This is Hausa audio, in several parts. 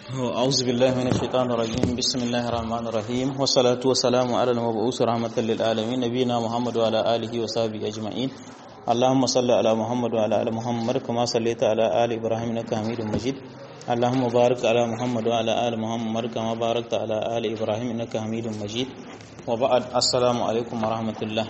أعوذ بالله من الشيطان الرجيم بسم الله الرحمن الرحيم والصلاة والسلام على المبعوث رحمة للعالمين نبينا محمد وعلى آله وصحبه أجمعين اللهم صل على محمد وعلى آل محمد كما صليت على آل إبراهيم إنك حميد مجيد اللهم بارك على محمد وعلى آل محمد كما باركت على آل إبراهيم إنك حميد مجيد وبعد السلام عليكم ورحمة الله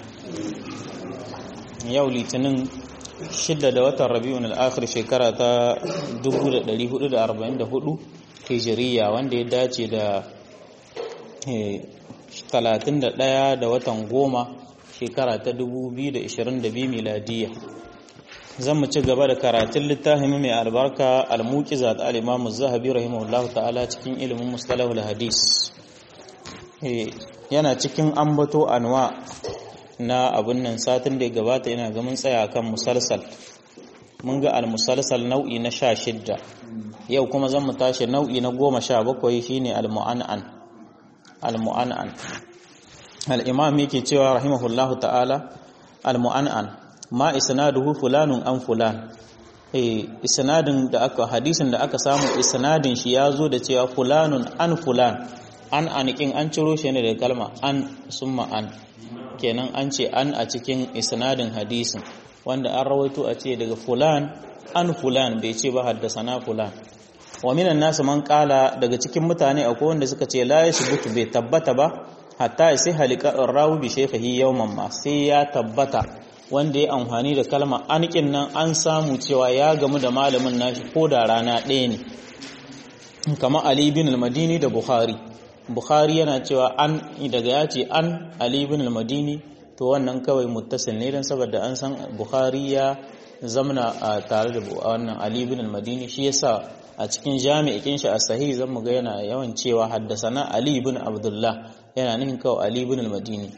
yau litinin shidda da watan rabi'un al'akhir shekara ta 1444 hijiriya wanda ya dace da 31 da watan goma shekara ta 2022 miladiya zan mu ci gaba da karatun littafin mai albarka al-muqiza ta al-imam az-zahabi rahimahullahu ta'ala cikin ilimin mustalahul hadis yana cikin ambato anwa na abun nan satin da ya gabata yana ga mun tsaya kan musalsal mun ga al-musalsal nau'i na sha shidda yau kuma zan mu tashi nau'i na goma sha bakwai shine al-mu'an'an al-mu'an'an al-imam yake cewa rahimahullahu ta'ala al-mu'an'an ma isnaduhu fulanun an fulan eh isnadin da aka hadisin da aka samu isnadin shi ya zo da cewa fulanun an fulan an anikin an ciro shi ne daga kalma an summa an kenan an ce an a cikin isnadin hadisin wanda an rawaito a ce daga fulan an fulan bai ce ba haddasana fulan wa minan nasu man kala daga cikin mutane akwai wanda suka ce la yasbutu bai tabbata ba hatta sai halika rawi bi shaykhihi yawman ma sai ya tabbata wanda ya amfani da kalma an nan an samu cewa ya gamu da malamin nashi ko da rana ɗaya ne kamar Ali bin al-Madini da Bukhari Bukhari yana cewa an daga ya ce an Ali bin al-Madini to wannan kawai muttasil ne dan saboda an san Bukhari ya zamna tare da wannan Ali bin al-Madini shi yasa a cikin jami'in shi a sahih zan mu ga yana yawan cewa haddasana Ali bin Abdullah yana nufin kawai Ali bin al-Madini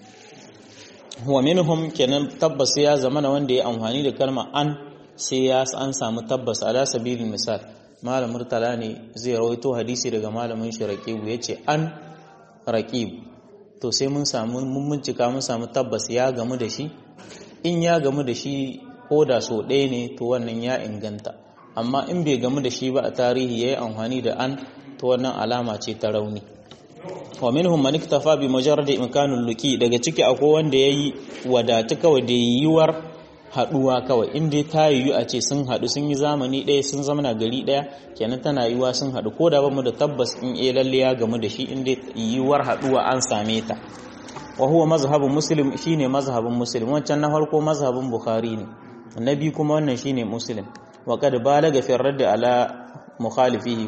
wa minhum kenan tabbas ya zamana wanda ya amfani da kalma an sai ya an samu tabbas ala sabilin misal malam murtala ne zai rawaito hadisi daga malamin shi raqibu yace an raqib to sai mun samu mun bincika mun samu tabbas ya gamu da shi in ya gamu da shi ko da so ɗaya ne to wannan ya inganta amma in bai gamu da shi ba a tarihi yayi amfani da an to wannan alama ce ta rauni wa minhum man iktafa bi mujarrad imkanul luki daga ciki akwai wanda yayi wadatu kawai da yiwuwar haduwa kawai inda ta yiwu a ce sun hadu sun yi zamani ɗaya sun zamana gari ɗaya kenan tana yiwuwa sun hadu ko da bamu da tabbas in eh lalle ya gamu da shi inda yiwuwar haduwa an same ta wa huwa mazhabun muslim shine mazhabin muslim wancan na farko mazhabin bukhari ne annabi kuma wannan shine muslim wa qad balaga fi radd ala mukhalifihi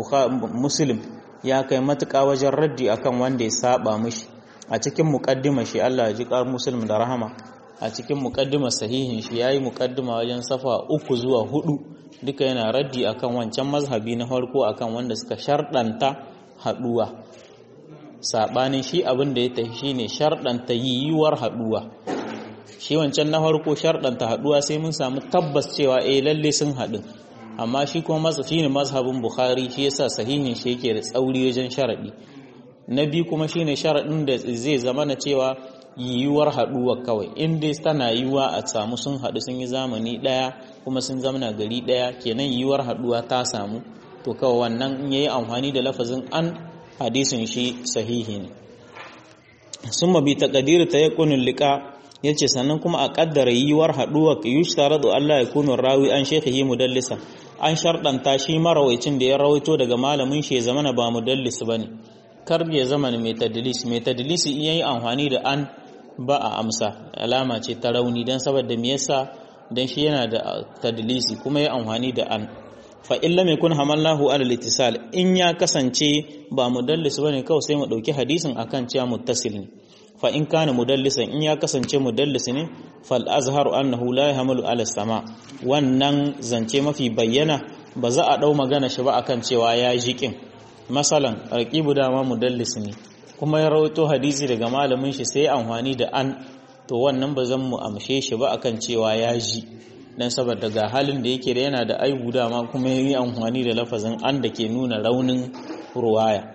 muslim ya kai matuƙa wajen raddi akan wanda ya saba mishi a cikin muqaddima shi Allah ya ji kar muslim da rahama a cikin mukaddimar sahihin shi yayi mukaddima wajen safa uku zuwa hudu duka yana raddi akan wancan mazhabi na farko akan wanda suka shardanta haduwa sabanin shi abin da ya tafi shine shardanta yiwuwar haduwa shi wancan na farko shardanta haduwa sai mun samu tabbas cewa eh lalle sun hadu amma shi kuma masa shine mazhabin bukhari shi yasa sahihin shi yake da tsauri wajen sharadi na biyu kuma shine sharadin da zai zama na cewa yiwuwar haɗuwa kawai in dai tana yiwuwa a samu sun haɗu sun yi zamani ɗaya kuma sun zamana gari ɗaya kenan yiwuwar haɗuwa ta samu to kawai wannan in yayi amfani da lafazin an hadisin shi sahihi ne sun mabi taqdir tayaqqunul liqa yace sannan kuma a kaddara yiwuwar haɗuwa yushtaradu Allah ya kunu rawi an shaykhihi mudallisa an sharɗanta shi marawaicin da ya rawaito daga malamin shi ya zamana ba mudallis bane kar ya zama mai tadlis mai tadlis in yayi amfani da an ba a amsa alama ce ta rauni dan saboda me yasa dan shi yana da tadlisi kuma yayi amfani da an fa in lam yakun hamallahu ala al in ya kasance ba mudallis bane kawai sai mu dauki hadisin akan cewa muttasil ne fa in kana mudallisan in ya kasance mudallis ne fal azharu annahu la yahmalu ala sama wannan zance mafi bayyana ba za a dau magana shi ba akan cewa ya jikin masalan raqibu dama mudallis ne kuma ya rawaito hadisi daga malamin shi sai amfani da an to wannan ba zan mu amshe shi ba akan cewa ya ji dan saboda ga halin da yake da yana da aibu dama kuma yi amfani da lafazin an da ke nuna raunin ruwaya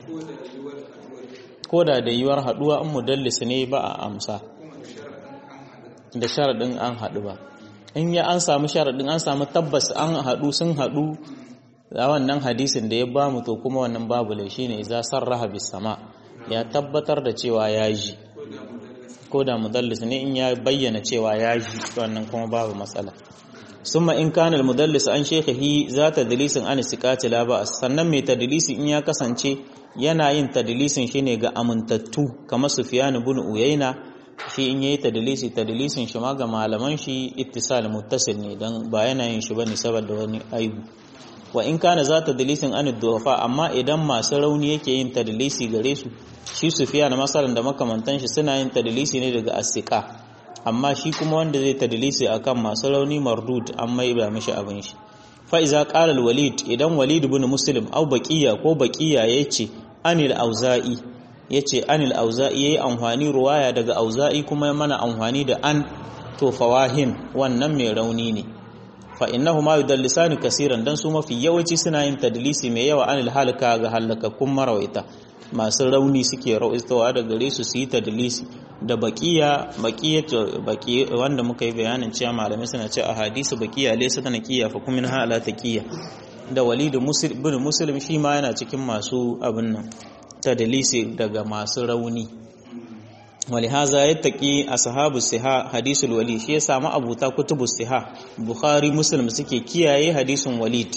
ko da da yiwuwar haduwa an mudallis ne ba a amsa da sharadin an haɗu ba in ya an samu sharaɗin an samu tabbas an haɗu sun haɗu da wannan hadisin da ya ba mu to kuma wannan babu lai shine idza sarraha bis sama ya tabbatar da cewa ya ji ko da mudallis ne in ya bayyana cewa ya ji wannan kuma babu matsala summa in kana al-mudallis an shaykhihi za tadlisin an siqati la ba sannan mai tadlisi in ya kasance yana yin tadlisin shine ga amintattu kamar Sufyan ibn Uyayna shi in yayi tadlisi tadlisin shi ma ga malaman shi ittisal muttasil ne dan ba yana yin shi bane saboda wani aibu wa in kana za tadlisin an duwafa amma idan masu rauni yake yin tadlisi gare su shi Sufyan masalan da makamantan shi suna yin tadlisi ne daga asiqa amma shi kuma wanda zai tadlisi akan masu rauni mardud an mai ba mishi abin shi fa iza qala al-walid idan walid ibn muslim au baqiya ko baqiya yace anil auza'i yace anil auza'i yayi amfani ruwaya daga auza'i kuma mana amfani da an to fawahin wannan mai rauni ne fa innahu ma yudallisani kaseeran dan su mafi yawanci suna yin tadlisi mai yawa anil halaka ga halakakkun marawaita masu rauni suke rawaitowa da gare su su yi tadlisi da baqiya baqiya wanda muka yi bayanin cewa malamai suna cewa a hadisi baqiya laysa tana kiya fa kuma ha ala taqiya da walid muslim bin muslim shi ma yana cikin masu abin nan tadlisi daga masu rauni ولهذا يتقي أصحاب السها حديث الوليد shi ya samu abuta kutubu siha bukhari muslim suke kiyaye hadisin walid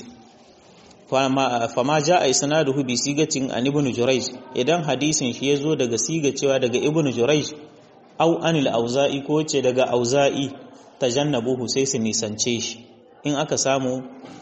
fama fama jaa isnaduhu bi sigatin an ibn jurayj idan hadisin shi yazo daga siga cewa daga ibn jurayj au anil auza'i ko ce daga auza'i tajannabuhu sai su nisance shi in aka samu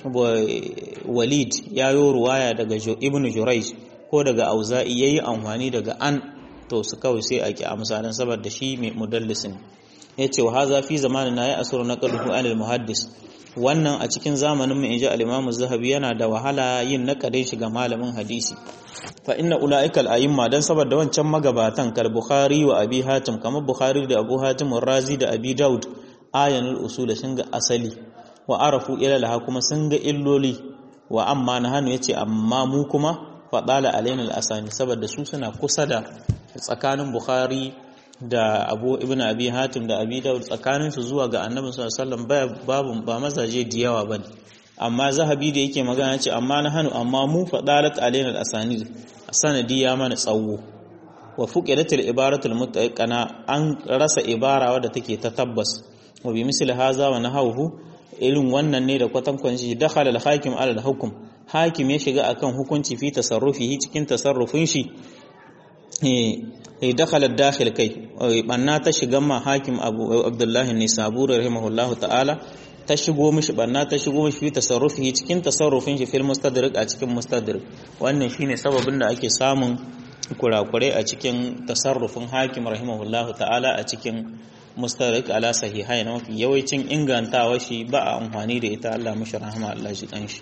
walid yayo ruwaya daga ibn jurayj ko daga auza'i yayi amfani daga an to su kawai sai a ki amsa dan saboda shi mai mudallisin yace wa haza fi zamanin ya asru naqluhu anil muhaddis wannan a cikin zamanin mu inji al-imam az-zahabi yana da wahala yin naqadin shi ga malamin hadisi fa inna ulaika al-a'imma dan saboda wancan magabatan kal bukhari wa abi hatim kamar bukhari da abu hatim razi da abi daud ayanul usul sun ga asali wa arafu ila laha kuma sun ga illoli wa amma nahanu yace amma mu kuma fadala alaina al-asani saboda su suna kusa da tsakanin Bukhari da Abu Ibn Abi Hatim da Abi Dawud tsakanin su zuwa ga Annabi sallallahu alaihi wasallam babu ba mazaje da yawa bane amma Zahabi da yake magana ce amma na hanu amma mu fadalat alaina al-asanid sanadi ya mana tsawo wa fuqidatil ibaratul mutaqana an rasa ibara wadda take ta tabbas wa bi misli haza wa nahawu irin wannan ne da kwatankwan shi dakhala al-hakim ala al-hukm hakim ya shiga akan hukunci fi tasarrufihi cikin tasarrufin shi eh dakhala dakhil kai banna ta shiga ma hakim abu abdullahi ne saburi rahimahullahu ta'ala ta shigo mishi banna ta shigo mishi fi tasarrufihi cikin tasarrufin shi fil mustadrik a cikin mustadrik wannan shine sababin da ake samun kurakurai a cikin tasarrufin hakim rahimahullahu ta'ala a cikin mustadrik ala sahihai na mafi yawancin ingantawa shi ba a amfani da ita Allah mishi rahama Allah shi kanshi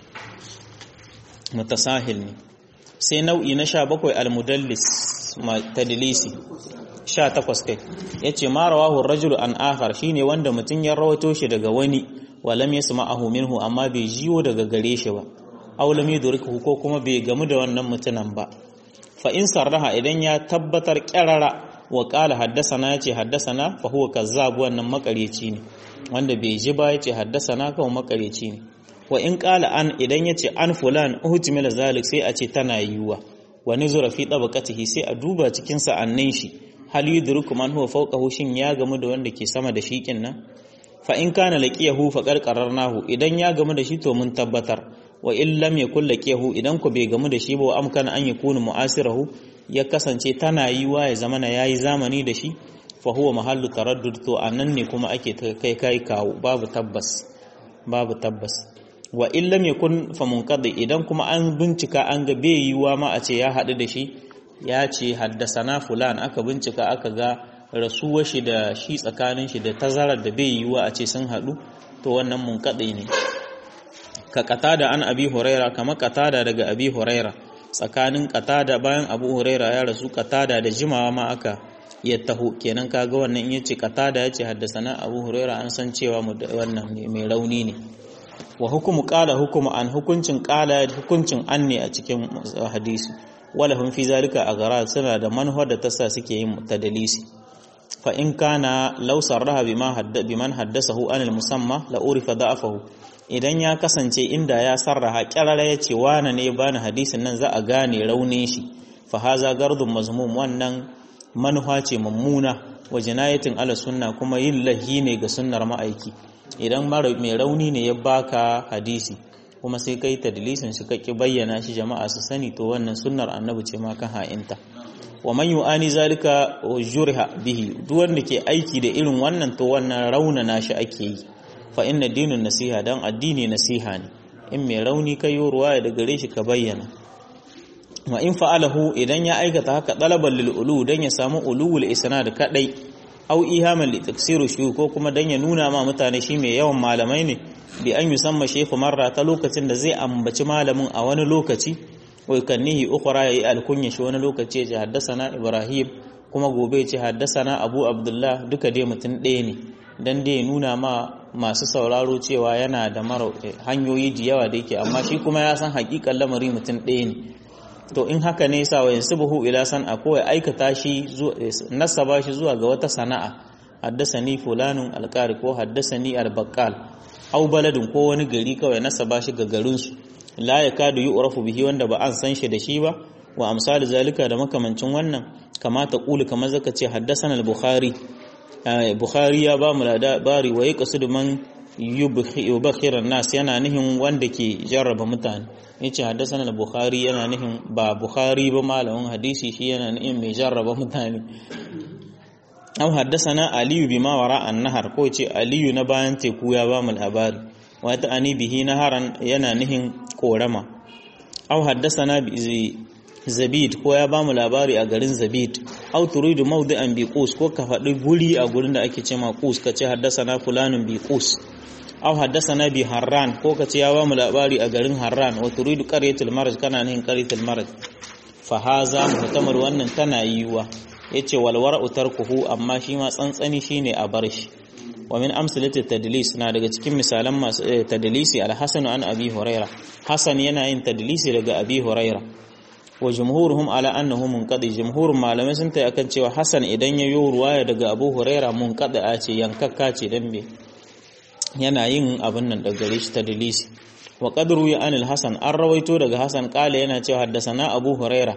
mutasahil ne sai nau'i na sha bakwai almudallis tadlisi sha takwas kai ya ce ma rawahu rajulu an akhar shine wanda mutum ya rawato shi daga wani walam yasma'ahu minhu amma bai jiyo daga gare shi ba aw lam yudrikuhu ko kuma bai gamu da wannan mutunan ba fa in sarraha idan ya tabbatar kyarara wa qala haddathana yace haddathana fa huwa kazzab wannan makareci ne wanda bai ji ba yace haddathana kawai makareci ne wa in ƙala an idan ya ce an fulan uhtimila zalik sai a ce tana yiwuwa wa nuzura fi tabaqatihi sai a duba cikin sa'annin shi hal yudriku man huwa fawqahu shin ya gamu da wanda ke sama da shi nan fa in kana laqiyahu fa qarqarnahu idan ya gamu da shi to mun tabbatar wa in lam yakul laqiyahu idan ku bai gamu da shi ba wa amkana an yakunu mu'asirahu ya kasance tana yiwuwa ya zamana yayi zamani da shi fa huwa mahallu taraddud to anan ne kuma ake kai kai kawo babu tabbas babu tabbas wa in lam yakun fa munqadi idan kuma an bincika an ga bai yiwa ma a ce ya haɗu da shi ya ce haddasana fulan aka bincika aka ga rasuwar shi da shi tsakanin shi da tazarar da bai yiwa a ce sun haɗu to wannan munqadi ne ka qatada an abi huraira kama qatada daga abi huraira tsakanin qatada bayan abu huraira ya rasu qatada da jimawa ma aka ya taho kenan kaga wannan in yace qatada yace haddasana abu huraira an san cewa wannan mai rauni ne wa hukumu qala hukumu an hukuncin qala hukuncin an ne a cikin hadisi wala hum fi zalika agara suna da manhaj da tasa suke yin tadalisi fa in kana law sarraha bima hadda biman haddathahu anil musamma la urifa da'afahu idan ya kasance inda ya sarraha kyarara ya ce wane ne bani hadisin nan za a gane raunin shi fa haza gardun mazmum wannan manufa ce mummuna wa jinayatin ala sunna kuma yin lahi ne ga sunnar ma'aiki idan mai rauni ne ya baka hadisi kuma sai kai tadlisin shi kake bayyana shi jama'a su sani to wannan sunnar annabi ce ma kan ha'inta wa man yu'ani zalika jurha bihi duk wanda ke aiki da irin wannan to wannan raunana shi ake yi fa inna dinun nasiha dan addini nasiha ne in mai rauni kai ruwaya da gare shi ka bayyana wa in fa'alahu idan ya aikata haka dalaban lil ulu dan ya samu ulul isnad kadai au ihaman li taksiru shu ko kuma dan ya nuna ma mutane shi mai yawan malamai ne bi an yusamma shaykhu marra ta lokacin da zai ambaci malamin a wani lokaci wa kannihi ukhra yayi alkunya shi wani lokaci ya ce haddasana ibrahim kuma gobe ya ce haddasana abu abdullah duka dai mutum ɗaya ne dan dai nuna ma masu sauraro cewa yana da mara hanyoyi da yawa da yake amma shi kuma ya san hakikan lamari mutum ɗaya ne to in haka ne sa wayan subuhu ila san a kowai aikata shi nasaba shi zuwa ga wata sana'a haddasani fulanun alqari ko haddasani albaqal au baladin ko wani gari kawai nasaba shi ga garin su la yakadu yu'rafu bihi wanda ba an san shi da shi ba wa amsal zalika da makamancin wannan kamata qulu kamar zaka ce haddasana al-bukhari bukhari ya ba mu labari wa yaqsidu man yubakhir nas yana nihin wanda ke jarraba mutane yace haddathana al-bukhari yana nihin ba bukhari ba malamin hadisi shi yana nihin mai jarraba mutane am haddathana aliyu bima wara an-nahar ko ce aliyu na bayan teku ya ba mu labari wa ta ani bihi naharan yana nihin korama aw haddathana bi zabid ko ya ba mu labari a garin zabid aw turidu mawdi'an bi qus ko ka faɗi guri a gurin da ake cewa qus ka ce haddathana fulanun bi qus aw haddathana bi harran ko kace ya bamu labari a garin harran wa turidu qaryatul marj kana nihin qaryatul marj fa haza muhtamar wannan tana yiwa yace wal wara'u tarkuhu amma shi ma tsantsani shine a bar shi wa min amsalati tadlis na daga cikin misalan masu tadlisi al-hasan an abi huraira hasan yana yin tadlisi daga abi huraira wa jumhuruhum ala annahu munqadi jumhurun malamai sun tayi akan cewa hasan idan ya yi ruwaya daga abu huraira munqadi a ce yankakka ce dan me yana yin abin nan daga gare shi ta dalisi wa qadru ya anil hasan an rawaito daga hasan kala yana cewa haddasana abu huraira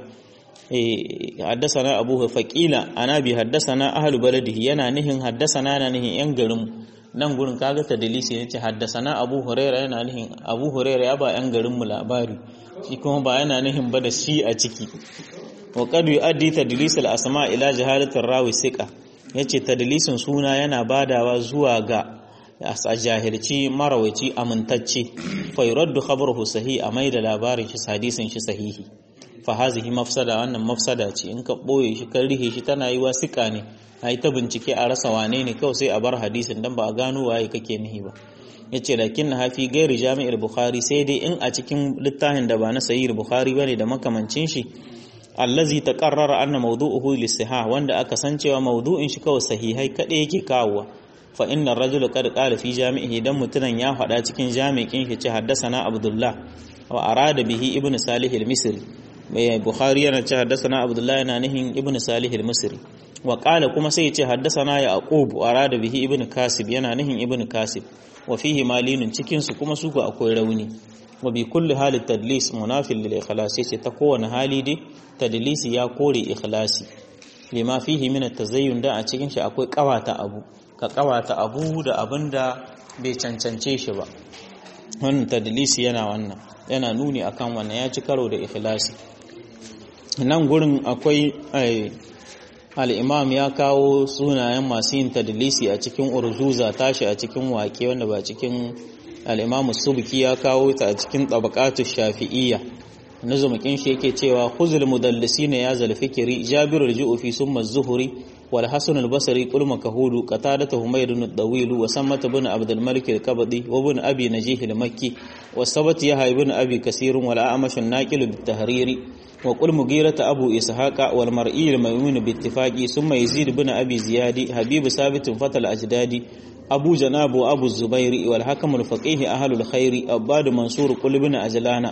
eh haddasana abu faqila ana bi haddasana ahlu baladihi yana nihin haddasana na nihin yan garin nan gurin kaga ta dalisi ne ce haddasana abu huraira yana nihin abu huraira ya ba yan garin mu labari shi kuma ba yana nihin ba da shi a ciki wa qad yu'addi tadlis al asma ila jahalatir rawi siqa yace tadlisin suna yana badawa zuwa ga a jahilci marawaci amintacce fa yuraddu khabaruhu sahih a mai da labarin shi hadisin shi sahihi fa hazihi mafsada wannan mafsada ce in ka boye shi kan rihe shi tana yi wasika ne ai ta bincike a rasa wane ne kawai sai a bar hadisin dan ba a gano waye kake nihi ba yace lakin na hafi gairi jami'ar bukhari sai dai in a cikin littafin da ba na sahih bukhari bane da makamancin shi allazi taqarrara anna mawdu'uhu lisihah wanda aka san cewa mawdu'in shi kawai sahihai kadai yake kawowa fa inna ar-rajula qad qala fi jami'ihi dan mutunan ya faɗa cikin jami'in shi ce haddathana abdullah wa arada bihi ibnu salih al-misri mai bukhari yana ce haddathana abdullah yana nihin ibnu salih al-misri wa qala kuma sai ya ce haddathana yaqub wa arada bihi ibnu kasib yana nihin ibnu kasib wa fihi malinun cikin su kuma su akwai rauni wa bi kulli hali tadlis munafil lil ikhlas yace ta kowane hali dai tadlisi ya kore ikhlasi lima fihi min at-tazayyun da a cikin shi akwai kawata abu ka kawata abu da abinda bai cancance shi ba wannan tadlisi yana wannan yana nuni akan wannan ya ci karo da ikhlasi nan gurin akwai al-imam ya kawo sunayen masu yin tadlisi a cikin urzuza tashi a cikin waƙe wanda ba cikin al-imam subki ya kawo ta a cikin tabaqatu shafi'iyya nazumukin shi yake cewa khuzul mudallisina ya zal fikri jabirul ju'fi summa az-zuhri wal hasan al-basri qul makahudu qatadatu humayd ad-dawil wa sammat ibn abd al-malik al-qabdi wa ibn abi najih al-makki wa sabat yahya ibn abi kasir wal a'mash an-naqil bit-tahriri wa qul mughirata abu ishaqa wal mar'i al-maymun bi-ittifaqi summa yazid ibn abi ziyadi habib sabit fatal ajdadi أبو جناب وأبو الزبير والحكم الفقيه أهل الخير أباد منصور قل بن أجلانا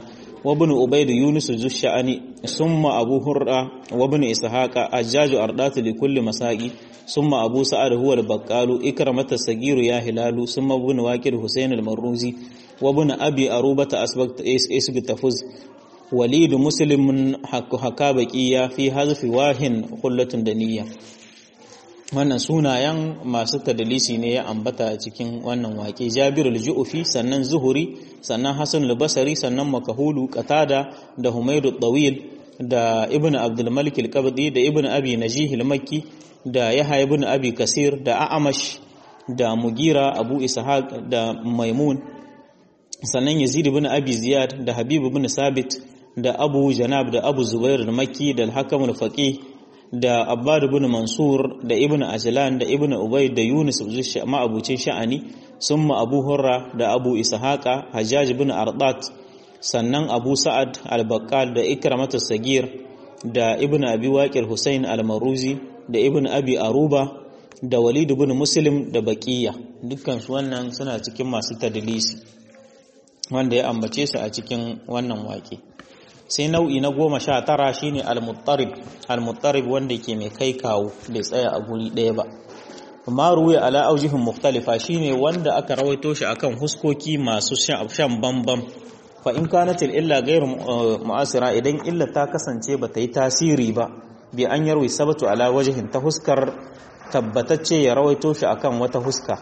وابن عبيد يونس ذو الشأن ثم أبو هرة وابن إسحاق أجاج أردات لكل مساقي ثم أبو سعد هو البقال إكرمة السجير يا هلال ثم ابن واكر حسين المروزي وابن أبي أروبة أسبق إسبق تفز وليد مسلم حكا بقية في حذف واهن خلة دنية wannan sunayen masu tadalisi ne ya ambata a cikin wannan wake Jabir al-Ju'fi sannan Zuhuri sannan Hassan al-Basri sannan Makahulu Qatada da Humaydu Tawil da Ibn Abdul Malik al-Qabdi da Ibn Abi Najih al-Makki da Yahya ibn Abi Kasir da A'amash da Mugira Abu Ishaq da Maimun sannan Yazid ibn Abi Ziyad da Habib ibn Sabit da Abu Janab da Abu Zubair al-Makki da al-Hakam al-Faqih da Abbad ibn Mansur da Ibn Ajlan da Ibn Ubay da Yunus ma'abucin sha'ani summa Abu Hurra da Abu Ishaqa Hajjaj ibn Ardat sannan Abu Sa'ad al-Baqqal da Ikramatu Sagir da Ibn Abi Waqir Hussein al-Maruzi da Ibn Abi Aruba da Walid ibn Muslim da Baqiya dukkan su wannan suna cikin masu tadlisi wanda ya ambace su a cikin wannan waƙe sai nau'i na goma sha tara shine al-muttarib al-muttarib wanda ke mai kai kawo bai tsaya a guri ɗaya ba amma ruwaya ala aujihin mukhtalifa shine wanda aka rawaito shi akan huskoki masu shan bambam fa in kanatil illa ghairu mu'asira idan illa ta kasance ba ta yi tasiri ba bi an yarwi sabatu ala wajhin ta huskar tabbatacce ya rawaito shi akan wata huska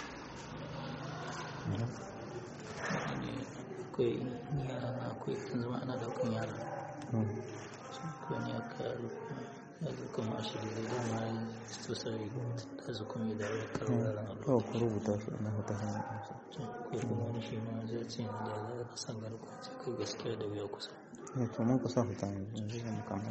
kawai ku rubuta shi na wata hanyar amsa wani shi ma zai ce da za ka san garkuwa ce kai gaskiya da wuya kusa ya to mun kusa fita yanzu zan kama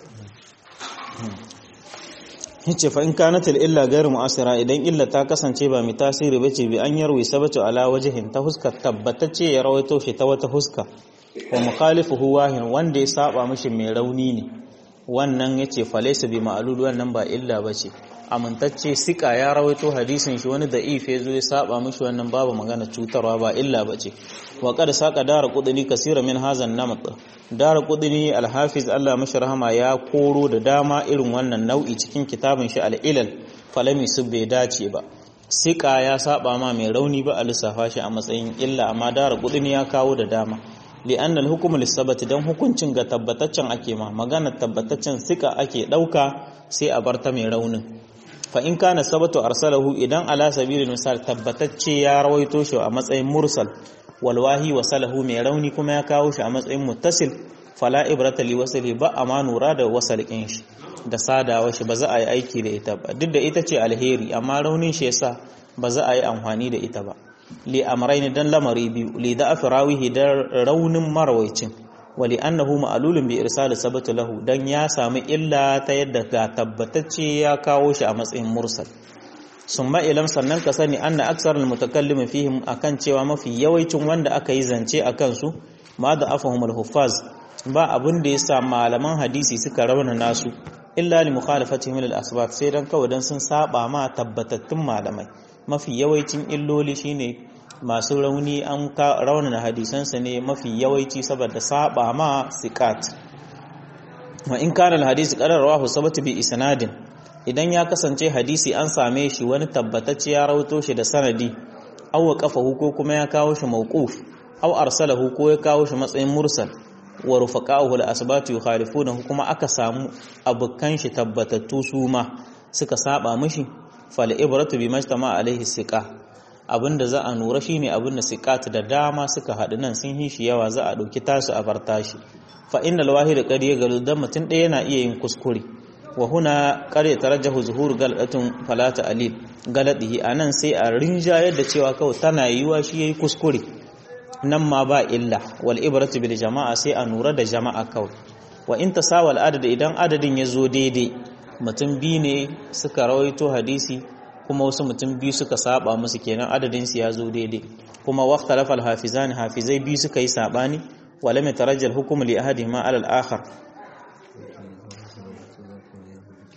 yace fa in kanat illa ghairu mu'asira idan illa ta kasance ba mai tasiri bace bi an yarwi sabatu ala wajhin ta huska tabbatacce ya rawaito shi ta wata huska wa mukhalifuhu wahin wanda ya saba mishi mai rauni ne wannan yace falaysa bi ma'lul wannan ba illa bace amintacce sika ya rawaito hadisin shi wani da'if ya zo ya saba mishi wannan babu magana cutarwa ba illa bace wa qad saqa dara qudni kaseera min hazan namat dara qudni al-hafiz Allah mashi rahama ya koro da dama irin wannan nau'i cikin kitabin shi al-ilal falami su bai dace ba sika ya saba ma mai rauni ba a lissafa shi a matsayin illa amma dara qudni ya kawo da dama li'anna al-hukm lis-sabati dan hukuncin ga tabbataccen ake ma magana tabbataccen sika ake dauka sai a bar ta mai raunin fa in kana sabatu arsalahu idan ala sabilil misal tabbatacce ya rawaito shi a matsayin mursal walwahi wasalahu mai rauni kuma ya kawo shi a matsayin muttasil fala ibrata li wasali ba amma nura da wasalkin shi da sadawa shi ba za a yi aiki da ita ba duk da ita ce alheri amma raunin shi yasa ba za a yi amfani da ita ba li amrayn dan lamari biyu li da afrawihi da raunin marwaicin wali annahu ma'lulun bi irsal sabatu lahu dan ya samu illa ta yadda ga tabbatacce ya kawo shi a matsayin mursal summa ilam sannan ka sani anna aksarul mutakallim fihim akan cewa mafi yawancin wanda aka yi zance akan su ma da afahumul huffaz ba abin da yasa malaman hadisi suka rauna nasu illa li mukhalafatihim lil asbab sai dan kawai dan sun saba ma tabbatattun malamai mafi yawancin illoli shine masu rauni an raunana hadisansa ne mafi yawanci saboda saba ma sikat wa in kana alhadisi qararrahu sabata bi isnadin idan ya kasance hadisi an same shi wani tabbatacce ya rawato shi da sanadi aw waqafahu ko kuma ya kawo shi mawquf aw arsalahu ko ya kawo shi matsayin mursal wa rufaqahu al-asbatu yukhalifunahu kuma aka samu abukan shi tabbatattu su ma suka saba mishi fal ibratu bi majtama alaihi siqa abinda za a nura shine abinda siqat da dama suka haɗu nan sun yi shi yawa za a ɗauki tasu a bar tashi fa innal wahid qad yagalu dan mutun ɗaya yana iya yin kuskure wa huna qad yatarajjahu zuhur galadatun falata alil galadihi anan sai a rinjayar da cewa kawai tana yiwa shi yayi kuskure nan ma ba illa wal ibratu bil jama'a sai a nura da jama'a kawai wa in tasawal adad idan adadin ya zo daidai mutum biyu ne suka rawaito hadisi kuma wasu mutum biyu suka saba musu kenan adadin su ya zo daidai kuma waqtalafa al hafizan hafizai biyu suka yi sabani wa lam yatarajjal hukmu li ahadihima ala al akhar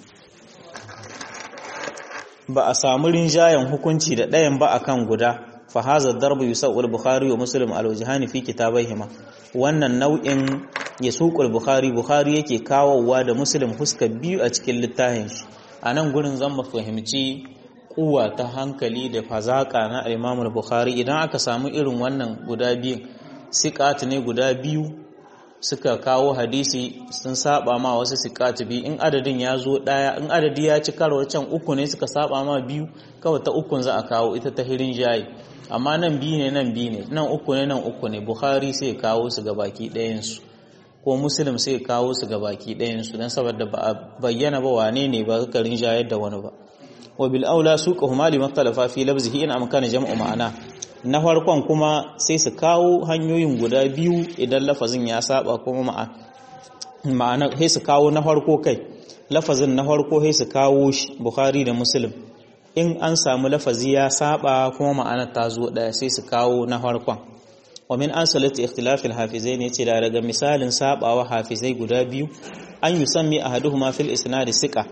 ba a samu rinjayen hukunci da ɗayan ba akan guda fa hadha darbu yusawwal bukhari wa muslim al wajhani fi kitabaihima wannan nau'in yasuqul bukhari bukhari yake kawowa da muslim huska biyu a cikin littafin shi anan gurin zan mu fahimci kuwa ta hankali da fazaka na Imam Bukhari idan aka samu irin wannan guda biyu siqat ne guda biyu suka kawo hadisi sun saba ma wasu siqat biyu in adadin ya zo daya in adadi ya ci karo can uku ne suka saba ma biyu kawai ta ukun za a kawo ita ta hirin jayi amma nan biyu ne nan biyu ne nan uku ne nan uku ne Bukhari sai kawo su ga baki ɗayan su ko Muslim sai kawo su ga baki ɗayan su dan saboda ba a bayyana ba wane ne ba ka rinjayar da wani ba wa bil aula suqahuma li maktalafa fi labzihi in amkana jam'u ma'ana na farkon kuma sai su kawo hanyoyin guda biyu idan lafazin ya saba kuma ma'ana sai su kawo na farko kai lafazin na farko sai su kawo shi Bukhari da Muslim in an samu lafazi ya saba kuma ma'ana ta zo daya sai su kawo na farkon wa min asalati ikhtilaf al-hafizai ne ce da daga misalin sabawa hafizai guda biyu an yusammi ahaduhuma fil isnad siqa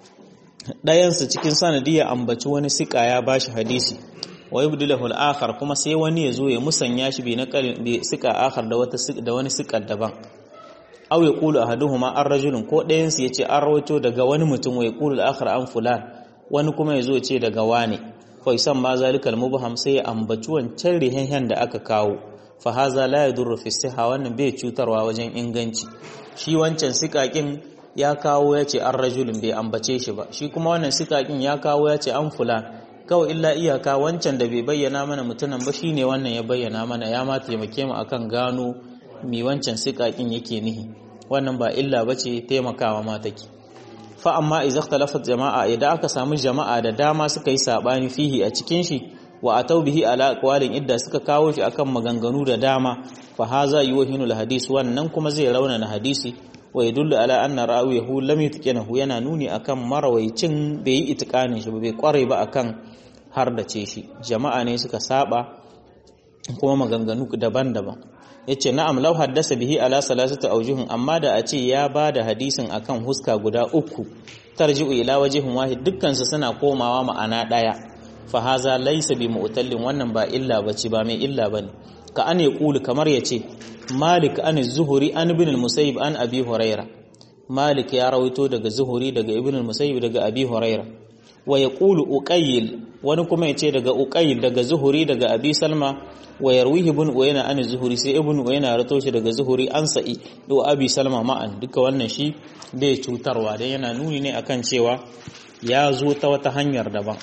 ɗayansu cikin sanadi ya ambaci wani sika ya bashi hadisi wa yubdilahu al-akhar kuma sai wani ya zo ya musanya shi bi na bi sika akhar da wata da wani sika daban aw yaqulu ahaduhuma ar-rajulun ko ɗayansu yace an rawaito daga wani mutum wa yaqulu al-akhar an fulan wani kuma ya zo ya ce daga wane fa yusan ma zalikal mubham sai ya ambaci wancan rihen da aka kawo fa haza la yadurru fi siha wannan bai cutarwa wajen inganci shi wancan sikakin ya kawo ya ce an rajulun bai ambace shi ba shi kuma wannan sikakin ya kawo ya ce an fulan kawai illa iyaka wancan da bai bayyana mana mutumin ba shine wannan ya bayyana mana ya ma taimake mu akan gano mi wancan sikakin yake nihi wannan ba illa bace taimakawa ma take fa amma idza ikhtalafat jama'a idan aka samu jama'a da dama suka yi sabani fihi a cikin shi wa atau bihi ala aqwalin idda suka kawo shi akan maganganu da dama fa haza yuhinul hadis wannan kuma zai raunana hadisi wa yadullu ala anna rawiyahu lam yutqinahu yana nuni akan marawaicin bai yi itikanin shi bai kware ba akan har da ce shi jama'a ne suka saba kuma maganganu daban-daban yace na'am law haddasa bihi ala salasati awjuhin amma da a ce ya bada hadisin akan huska guda uku tarji'u ila wajhin wahid dukkan su suna komawa ma'ana daya fa haza laysa bi mu'tallin wannan ba illa bace ba mai illa bane ka an yaqulu kamar yace malik an zuhuri an ibn al-musayyib an abi huraira malik ya rawaito daga zuhuri daga ibn al-musayyib daga abi huraira wa yaqulu uqayl wani kuma yace daga uqayl daga zuhuri daga abi salma wa yarwihi ibn uyayna an zuhuri sai ibn uyayna rato shi daga zuhuri an sa'i do abi salma ma'an duka wannan shi bai cutarwa dan yana nuni ne akan cewa ya zo ta wata hanyar daban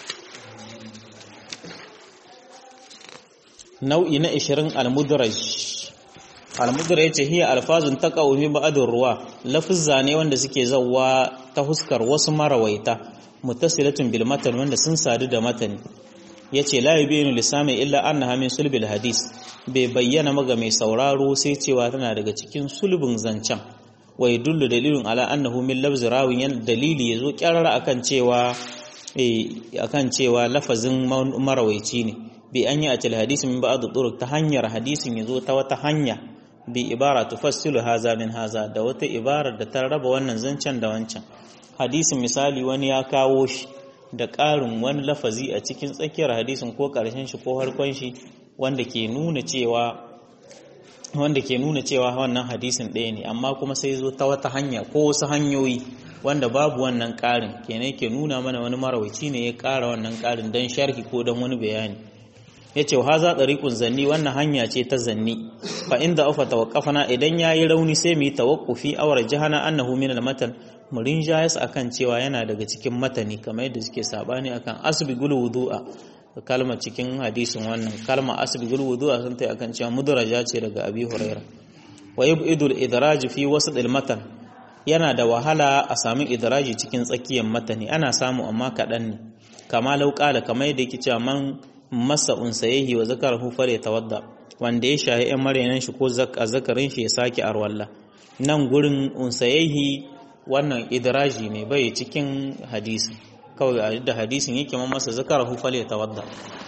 nau'i na 20 al-mudraj al-mudraj yace hiya alfazun taqaw min ba'dur ruwa lafuzza ne wanda suke zawwa ta huskar wasu marawaita muttasilatun bil matan wanda sun sadu da matani yace la yubinu lisami illa annaha min sulbil hadis bai bayyana maga mai sauraro sai cewa tana daga cikin sulbin zancen wa yadullu dalilun ala annahu min lafz rawin yan dalili yazo kyarara akan cewa eh akan cewa lafazin marawaici ne bi an yi atil hadisi min ba'd turuq ta hanyar hadisin yazo ta wata hanya bi ibara tufassilu haza min haza da wata ibarar da ta raba wannan zancen da wancan hadisin misali wani ya kawo shi da ƙarin wani lafazi a cikin tsakiyar hadisin ko ƙarshen shi ko harkon shi wanda ke nuna cewa wanda ke nuna cewa wannan hadisin ɗaya ne amma kuma sai zo ta wata hanya ko wasu hanyoyi wanda babu wannan ƙarin kenan ke nuna mana wani marawaci ne ya ƙara wannan ƙarin don sharhi ko don wani bayani ya ce ha za ɗariƙun zanni wannan hanya ce ta zanni fa inda ufa tawaqqafana idan yayi rauni sai mu yi tawaqqufi awar jahana annahu min al-matan mu rinjayas akan cewa yana daga cikin matani kamar yadda suke sabani akan asbigul wudu'a kalma cikin hadisin wannan kalma asbigul wudu'a sun tai akan cewa mudraja ce daga abi huraira wa yubidul idraj fi wasat al-matan yana da wahala a sami idraji cikin tsakiyar matani ana samu amma kaɗan ne kama lauƙala kamar yadda yake cewa man masa unsayehi wa zakarahu fare tawadda wanda ya shahi ɗan maryanan shi ko zakarin shi ya sake arwalla nan gurin unsayehi wannan idraji ne bai cikin hadisi kawai a da hadisin yake man masa zakarahu fare tawadda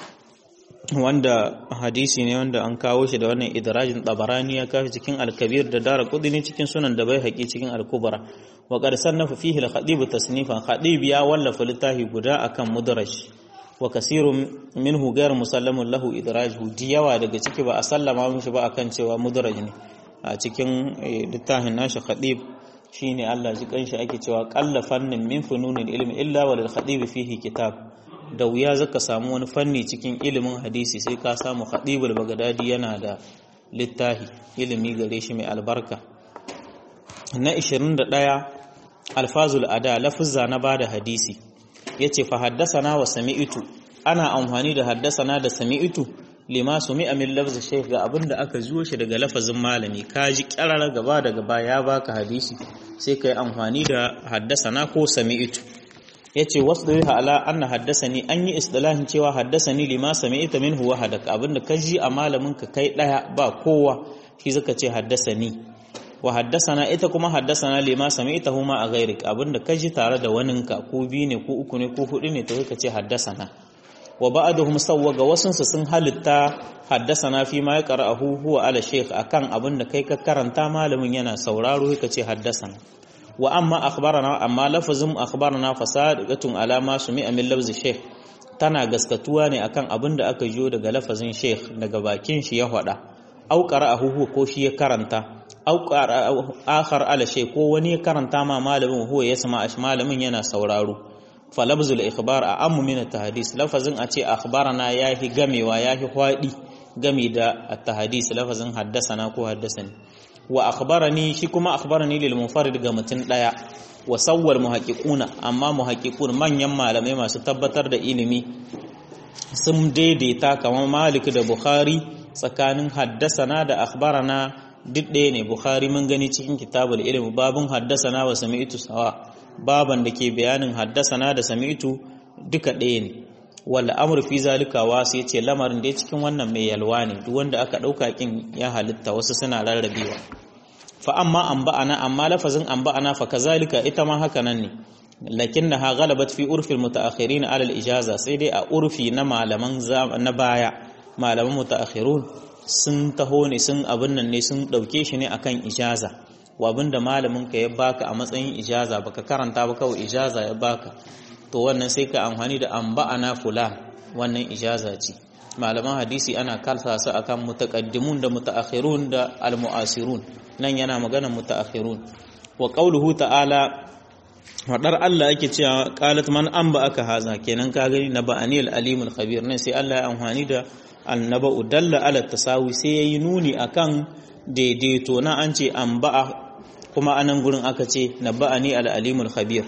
wanda hadisi ne wanda an kawo shi da wannan idrajin tabarani ya kawo cikin al-kabir da dara kudini cikin sunan da bai haƙi cikin al-kubra wa qad sannafa fihi al-khatib tasnifan khatib ya wallafa littafi guda akan mudraj wa kasirun minhu ghayr musallamun lahu idrajuhu diyawa daga ciki ba a sallama mishi ba akan cewa mudraj ne a cikin littafin nashi khatib shine Allah ji kanshi ake cewa qalla fannin min fununil ilmi illa walil khatib fihi kitab da wuya zaka samu wani fanni cikin ilimin hadisi sai ka samu khatibul bagdadi yana da littafi ilimi gare shi mai albarka na 21 alfazul ada lafuzza na bada hadisi yace fa haddasana wa sami'tu ana amfani da haddasana da sami'tu lima sumi'a min lafzi shaykh ga abinda aka zuwa shi daga lafazin malami kaji kirara gaba da gaba ya baka hadisi sai kai amfani da haddasana ko sami'tu yace wasdariha ala anna haddasani an yi istilahin cewa haddasani lima sami'ta minhu wahadaka abinda kaji a malamin ka kai daya ba kowa shi zaka ce haddasani wa haddasana ita kuma haddasana lima sami'tahu ma a ghairik abinda kaji tare da waninka ko biyu ne ko uku ne ko hudu ne to zaka ce haddasana wa ba'aduhum sawwaga wasunsu sun halitta haddasana fi ma yaqra'uhu huwa ala shaykh akan abinda kai ka karanta malamin yana sauraro ka ce haddasana wa amma akhbarana amma lafazin akhbarana fasadiqatun ala ma sumi'a min lafzi shaykh tana gaskatuwa ne akan abinda aka jiyo daga lafazin shaykh daga bakin shi ya faɗa au qara'ahu ko shi ya karanta au akhar ala shay ko wani ya karanta ma malamin huwa yasma ash malamin yana sauraro falabzul ikhbar a ammu min at-tahdis lafazin a ce akhbarana yahi gamewa yahi hwadi game da at-tahdis lafazin haddasana ko haddasani wa akhbarani shi kuma akhbarani lil munfarid ga mutun daya wa sawwal muhaqqiquna amma muhaqqiqun manyan malamai masu tabbatar da ilimi sun daidaita kamar Malik da Bukhari tsakanin haddasana da akhbarana duk ɗaya ne Bukhari mun gani cikin kitabul ilm babun haddasana wa sami'tu sawa baban da ke bayanin haddasana da sami'tu duka ɗaya ne wal amru fi zalika wasu yace lamarin da cikin wannan mai yalwa ne duk wanda aka dauka kin ya halitta wasu suna rarrabewa fa amma anba'ana amma lafazin anba'ana fa kazalika ita ma haka nan ne lakinnaha ghalabat fi urfi almutaakhirin ala alijaza sai dai a urfi na malaman na baya malaman mutaakhirun sun taho ne sun abin nan ne sun dauke shi ne akan ijaza wa abinda malamin ka ya baka a matsayin ijaza baka karanta ba kawai ijaza ya baka to wannan sai ka amfani da anba'ana fulan wannan ijaza ce malaman hadisi ana kalsa su akan mutaqaddimun da mutaakhirun da almuasirun nan yana magana mutaakhirun wa qauluhu ta'ala wadar Allah yake cewa qalat man amba aka haza kenan ka gani na ba'ani al-alimul khabir nan sai Allah ya amfani da annaba'u dalla ala tasawi sai yayi nuni akan daidaito na an ce anba'a kuma anan gurin aka ce naba'ani al-alimul khabir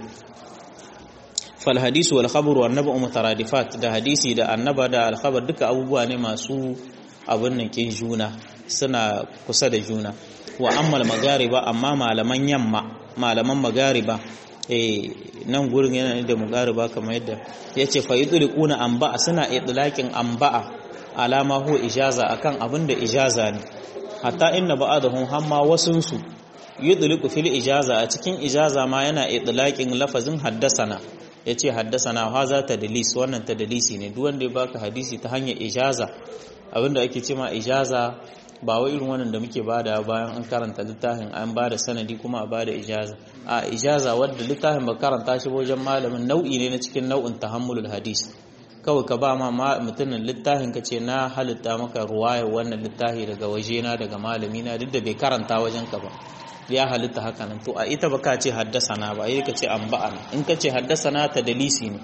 fal hadisu wal khabar wa annaba'u mutaradifat da hadisi da annaba da al khabar duka abubuwa ne masu abin nan kin juna suna kusa da juna wa ammal magariba amma malaman yamma malaman magariba eh nan gurin yana da magariba kamar yadda yace fa yudriquna anba'a suna idlaqin anba'a alama hu ijaza akan abin da ijaza ne hatta inna ba'dahum hamma wasunsu yudliqu fil ijaza a cikin ijaza ma yana idlaqin lafazin haddasana yace haddasana haza tadlis wannan tadlisi ne duk wanda ya baka hadisi ta hanyar ijaza abinda ake cewa ijaza ba wai irin wannan da muke bada bayan an karanta littafin an bada sanadi kuma a bada ijaza a ijaza wadda littafin ba karanta shi wajen malamin nau'i ne na cikin nau'in tahammulul hadis kawai ka ba ma mutumin littafin ka ce na halitta maka ruwayar wannan littafi daga wajena daga malamina duk da bai karanta wajen ka ba ya halitta haka nan to a ita ba ka ce haddasana ba yi ka ce an ba'ana in ka ce haddasana ta dalisi ne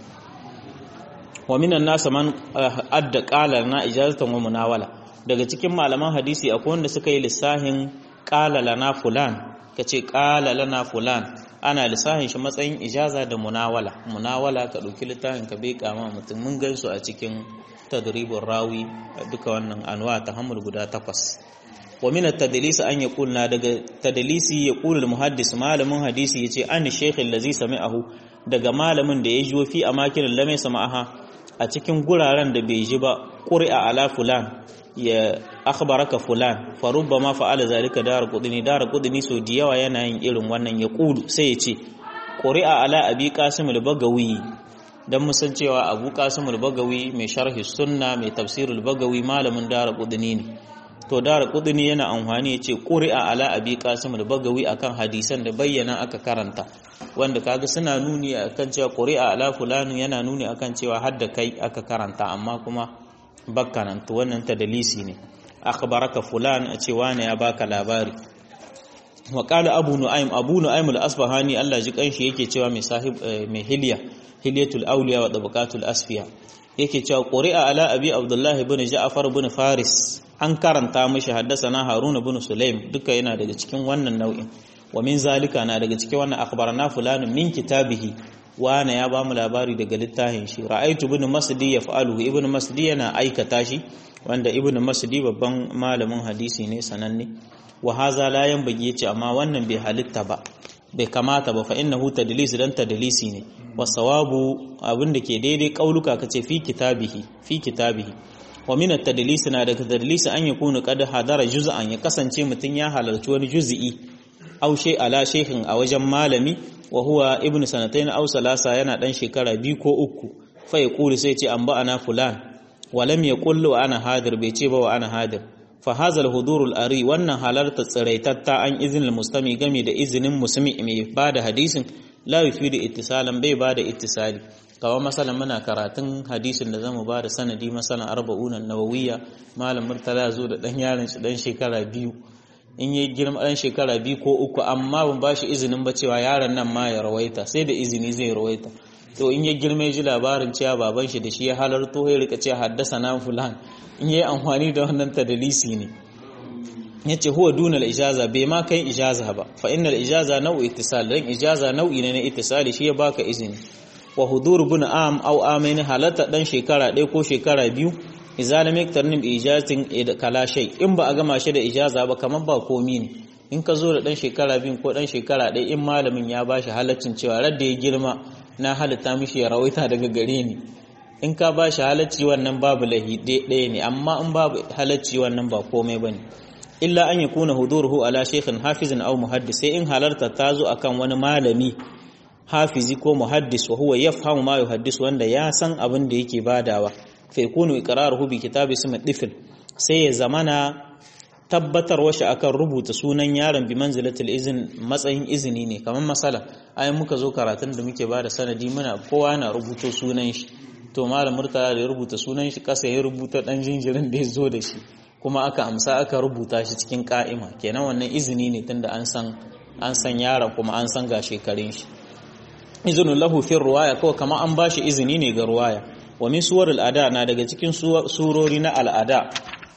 wa minan nasa man adda qala na ijazatan wa munawala daga cikin malaman hadisi akwai wanda suka yi lissahin qala lana fulan ka ce qala lana fulan ana lissahin shi matsayin ijaza da munawala munawala ka ɗauki littafin ka bai kama mutum mun gan su a cikin tadribin rawi duka wannan anwa ta hamul guda takwas wa min at-tadlis an yaqul na daga tadlisi yaqul al-muhaddis malamin hadisi yace an shaykh allazi sami'ahu daga malamin da ya jiwo fi amakin lam sama'aha a cikin guraren da bai ji ba qur'a ala fulan ya akhbaraka fulan fa rubbama fa'ala zalika dar qudni dar qudni so da yawa yana yin irin wannan ya kulu sai ya ce qur'a ala abi qasim al-bagawi dan musan cewa abu qasim al-bagawi mai sharhi sunna mai tafsir al-bagawi malamin dar qudni ne to dara kudini yana amfani ya ce ƙuri'a ala abi qasim al-bagawi akan hadisan da bayyana aka karanta wanda kaga suna nuni akan cewa ƙuri'a ala fulani yana nuni akan cewa hadda kai aka karanta amma kuma bakkanan to wannan tadalisi ne akhbaraka fulan a cewa ne ya baka labari wa qala abu nu'aym abu nu'aym al-asbahani Allah ji kanshi yake cewa mai sahib mai hilya hilyatul awliya wa tabaqatul asfiya yake cewa quri'a ala abi abdullahi ibn ja'far ibn faris an karanta mishi haddasana haruna ibn sulaim duka yana daga cikin wannan nau'in wa min zalika na daga cikin wannan akhbarana fulanun min kitabihi wana ya bamu labari daga littafin shi ra'aytu ibn masdi yaf'aluhu ibn masdi yana aikata shi wanda ibn masdi babban malamin hadisi ne sananne wa haza la yanbaghi yace amma wannan bai halitta ba bai kamata ba fa innahu tadlis dan tadlisi ne wasawabu abin da ke daidai kauluka kace fi kitabihi fi kitabihi wa min at-tadlis na daga tadlis an yakunu qad hadara juz'an ya kasance mutun ya halarci wani juz'i aw shay ala shaykhin a wajen malami wa huwa ibn sanatayn aw salasa yana dan shekara biyu ko uku fa yaqulu sai ce an ba ana fulan wa lam yaqul wa ana hadir bai ce ba wa ana hadir fa hadha al-hudur al-ari wannan halarta tsiraitatta an izinin mustami game da izinin musulmi mai bada hadisin la yufidu ittisalan bai bada ittisali kawai masalan muna karatun hadisin da zamu bada sanadi masalan arba'unan nawawiyya malam murtala zo da dan yaron shi dan shekara biyu in yi girma dan shekara biyu ko uku amma ban bashi izinin ba cewa yaron nan ma ya rawaita sai da izini zai rawaita to in ya girma ya ji labarin cewa baban shi da shi ya halarto ya rika cewa haddasa na fulan in yi amfani da wannan tadalisi ne yace huwa dunal ijaza bai ma kai ijaza ba fa innal ijaza nau'i ittisal dan ijaza nau'i ne na ittisali shi ya baka izini wa hudur ibn am aw amain halata dan shekara ɗaya ko shekara biyu idza lam yaktarnim bi ijazatin kala shay in ba a gama shi da ijaza ba kamar ba komi ne in ka zo da dan shekara biyu ko dan shekara ɗaya in malamin ya bashi halaccin cewa radda ya girma na halitta mishi ya rawaita daga gare ni in ka bashi halacci wannan babu lahi ɗaya ne amma in babu halacci wannan ba komai bane illa an yi kuna huduruhu ala shekhin hafizin au muhaddis sai in halarta ta zo akan wani malami hafizi ko muhaddis wa huwa yafhamu ma yuhaddis wanda ya san abin da yake badawa fa yakunu iqraruhu bi kitabi ismi difl sai ya zamana tabbatar washe akan rubuta sunan yaron bi manzilatil izin matsayin izini ne kamar masala ai muka zo karatun da muke bada sanadi muna kowa na rubuto sunan shi to malam murtala da ya rubuta sunan shi kasa ya rubuta dan jinjirin da ya zo da shi kuma aka amsa aka rubuta shi cikin ka'ima kenan wannan izini ne tunda an san an san yaron kuma an san ga shekarun shi izinu lahu fi ruwaya kawai kama an bashi izini ne ga ruwaya wa min suwar al'ada na daga cikin surori na al'ada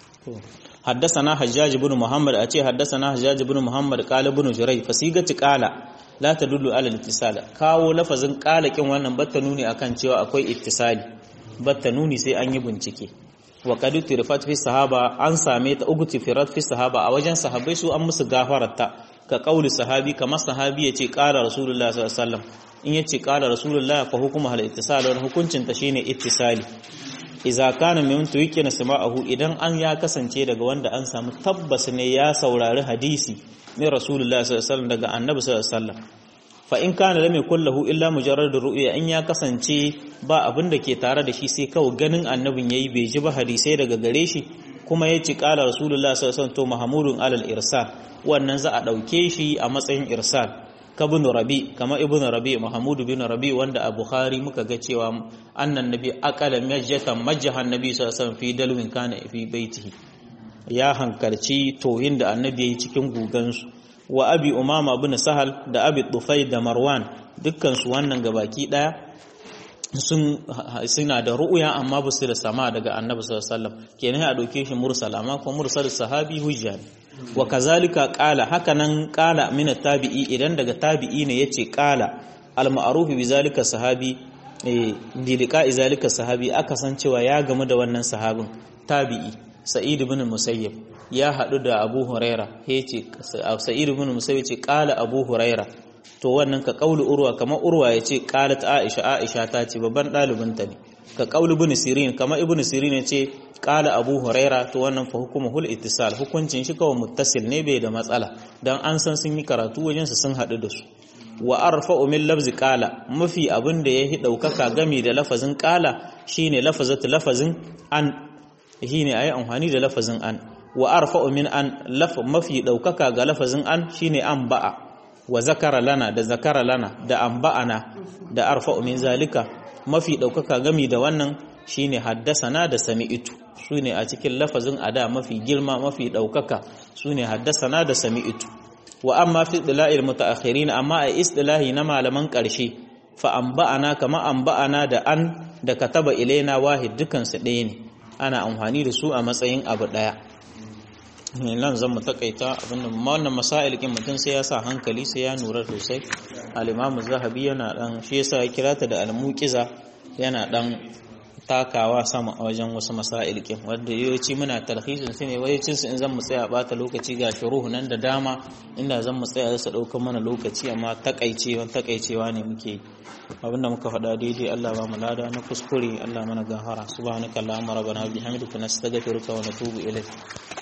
حدثنا حجاج بن محمد أتي حدثنا حجاج بن محمد قال بن جريج فسيغة قال لا تدل على الاتصال kawo lafazin qala kin wannan batta nuni akan cewa akwai ittisali batta nuni sai an yi bincike wa qad tirfat fi sahaba an same ta ugu tirfat fi sahaba a wajen sahabbai su an musu gafararta ka kauli sahabi kamar sahabi yace qala rasulullahi sallallahu alaihi wasallam in yace qala rasulullahi fa hukuma hal ittisal wa hukuncin ta shine ittisali iza kana min tuwiki na sama'ahu idan an ya kasance daga wanda an samu tabbas ne ya saurari hadisi ne rasulullahi sallallahu alaihi wasallam daga annabi sallallahu alaihi wasallam fa in kana lam yakul lahu illa mujarrad ru'ya in ya kasance ba abin da ke tare da shi sai kawai ganin annabin yayi bai ji ba hadisai daga gare shi kuma ya ci kala rasulullahi sallallahu alaihi wasallam to mahmudun alal irsal wannan za a dauke shi a matsayin irsal ka ibn rabi kama ibn rabi mahmud bin rabi wanda a bukhari muka ga cewa annan nabi aqala majjatan majjahan nabi sallallahu alaihi wasallam fi dalwin kana fi baitihi ya hankarci toyin da annabi yayi cikin gugansu wa abi umama bin sahal da abi tufai da marwan dukkan su wannan gabaki daya sun suna da ru'ya amma ba su da sama daga annabi sallallahu alaihi wasallam kenan a doke shi mursal amma ko mursal sahabi hujja ne wa kazalika qala hakanan qala min tabi'i idan daga tabi'i ne yace qala al ma'ruf bi zalika sahabi eh dilika zalika sahabi aka san cewa ya gamu da wannan sahabin tabi'i sa'id ibn musayyib ya hadu da abu huraira yace sa'id ibn musayyib yace qala abu huraira to wannan ka kaulu urwa kamar urwa yace qalat aisha aisha ta ce babban dalibinta ne ka kaulu ibn sirin kamar ibn sirin yace qala abu huraira to wannan fa hukumuhul ittisal hukuncin shi kawai muttasil ne bai da matsala dan an san sun yi karatu wajen su sun hadu da su wa arfa'u min lafzi qala mafi abin da yahi daukaka gami da lafazin qala shine lafazatu lafazin an shine ayi amfani da lafazin an wa arfa'u min an laf mafi daukaka ga lafazin an shine an ba'a wa zakara lana da zakara lana da an ba'ana da arfa'u min zalika mafi daukaka gami da wannan shine haddasana da sami'tu sune a cikin lafazin ada mafi girma mafi daukaka sune haddasana da sami'tu wa amma fi istilahil mutaakhirin amma a istilahi na malaman karshe fa anba'ana kama anba'ana da an da kataba ilaina wahid dukan su ɗaya ne ana amfani da su a matsayin abu ɗaya nan zan mu takaita abinda wannan masail kin mutum sai ya sa hankali sai ya nura sosai al-imam zahabi yana dan shi yasa ya kira ta da al-muqiza yana dan takawa sama a wajen wasu masail kin wanda yawanci muna talhisin su ne wayacin su in zan mu tsaya bata lokaci ga shuruhu nan da dama inda zan mu tsaya su dauka mana lokaci amma takaicewa takaicewa ne muke abinda muka faɗa daidai Allah ba mu lada na kuskure Allah mana gahara subhanakallahumma rabbana bihamdika nastaghfiruka wa natubu ilayk